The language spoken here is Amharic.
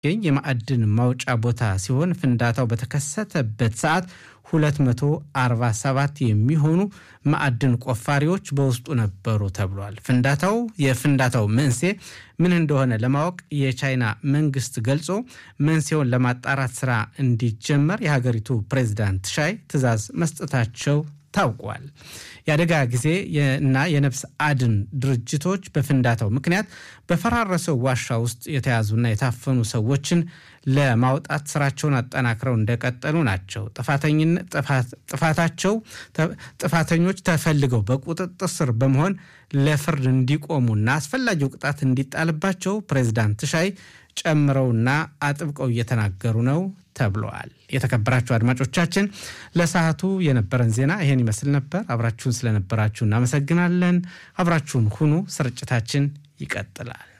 የማዕድን ማውጫ ቦታ ሲሆን ፍንዳታው በተከሰተበት ሰዓት 247 የሚሆኑ ማዕድን ቆፋሪዎች በውስጡ ነበሩ ተብሏል። ፍንዳታው የፍንዳታው መንስኤ ምን እንደሆነ ለማወቅ የቻይና መንግስት ገልጾ መንስኤውን ለማጣራት ስራ እንዲጀመር የሀገሪቱ ፕሬዚዳንት ሻይ ትዕዛዝ መስጠታቸው ታውቋል። የአደጋ ጊዜ እና የነፍስ አድን ድርጅቶች በፍንዳታው ምክንያት በፈራረሰው ዋሻ ውስጥ የተያዙና የታፈኑ ሰዎችን ለማውጣት ስራቸውን አጠናክረው እንደቀጠሉ ናቸው። ጥፋታቸው ጥፋተኞች ተፈልገው በቁጥጥር ስር በመሆን ለፍርድ እንዲቆሙና አስፈላጊው ቅጣት እንዲጣልባቸው ፕሬዚዳንት ሻይ ጨምረውና አጥብቀው እየተናገሩ ነው ተብለዋል። የተከበራችሁ አድማጮቻችን ለሰዓቱ የነበረን ዜና ይሄን ይመስል ነበር። አብራችሁን ስለነበራችሁ እናመሰግናለን። አብራችሁን ሁኑ። ስርጭታችን ይቀጥላል።